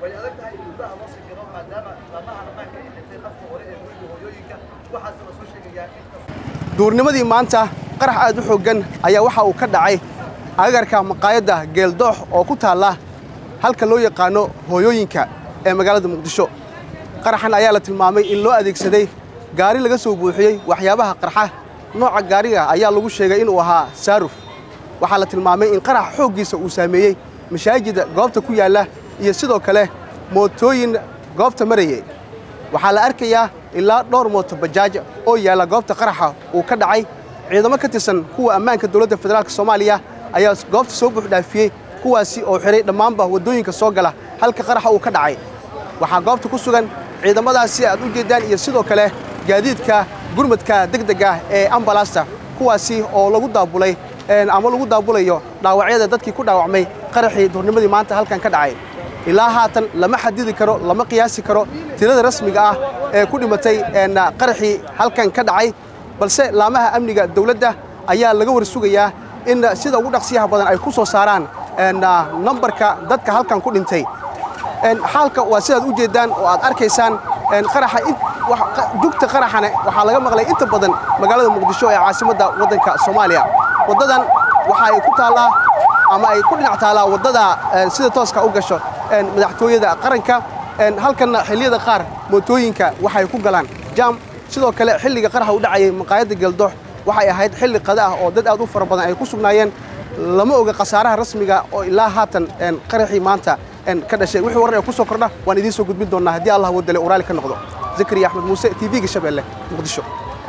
way adag tahay in gurbaha loo sikiro maadaama laamaha ammaanka ay xirtay afka hore ee guriga hooyooyinka waxaase la soo sheegayaa in duurnimadii maanta qarax aad u xooggan ayaa waxa uu ka dhacay agagarka maqaayadda geeldoox oo ku taalla halka loo yaqaano hooyooyinka ee magaalada muqdisho qaraxan ayaa la tilmaamay in loo adeegsaday gaari laga soo buuxiyey waxyaabaha qarxa nooca gaariga ayaa lagu sheegay inuu ahaa saaruf waxaa la tilmaamay in qarax xooggiisa uu saameeyey mashaajida goobta ku yaalla iyo sidoo kale mootooyin goobta marayay waxaa la arkayaa ilaa dhowr mooto bajaaj oo yaalla goobta qaraxa uu ka dhacay ciidamo ka tirsan kuwa ammaanka dowladda federaalk soomaaliya ayaa goobta soo buuxdhaafiyey kuwaasi oo xidhay dhammaanba waddooyinka soo gala halka qaraxa uu ka dhacay waxaa goobta ku sugan ciidamadaasi aad u jeeddaan iyo sidoo kale gaadiidka gurmadka degdega ee ambalasta kuwaasi oo lagu daabulay ama lagu daabulayo dhaawacyada dadkii ku dhaawacmay qaraxii duurnimadii maanta halkan ka dhacay ilaa haatan lama xadidi karo lama qiyaasi karo tirada rasmiga ah ee ku dhimatay qaraxii halkan ka dhacay balse laamaha amniga dawladda ayaa laga war sugayaa in sida ugu dhaqsiyaha badan ay ku soo saaraan nambarka dadka halkan ku dhintay xaalka waa sidaad u jeeddaan oo aad arkaysaan qaraxa jugta qaraxana waxaa laga maqlay inta badan magaalada muqdisho ee caasimadda waddanka soomaaliya waddadan waxa ay ku taallaa ama ay ku dhinac taallaa waddada sida tooska u gasho madaxtooyada qaranka halkanna xilliyada qaar mootooyinka waxay ku galaan jaam sidoo kale xilliga qaraxa u dhacayay maqaayadda geeldoox waxay ahayd xilli qada ah oo dad aad u fara badan ay ku sugnaayeen lama oga khasaaraha rasmiga oo ilaa haatan qaraxii maanta ka dhashay wixii warar ee ku soo kordha waan idiin soo gudbin doonnaa haddii allah wadale uraali ka noqdo zakariya axmed muuse t v-ga shabeelle muqdisho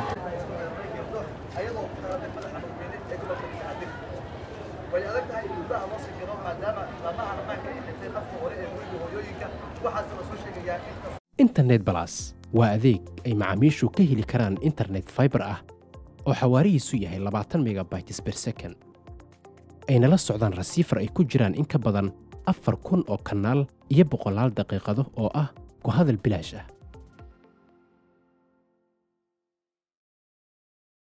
way adag tahay in gurbaha loo sikiro maadaama laamaha ammaanka ay xirtay afka hore ee guriga hooyooyinka waxaase la soo sheegayaa in internet balas waa adeeg ay macaamiishu ka heli karaan internet fiber ah oo xawaarihiisu yahay labaatan megabytes per second ayna la socdaan rasiifar ay ku jiraan in ka badan afar kun oo kanaal iyo boqolaal daqiiqado oo ah ku hadal bilaash ah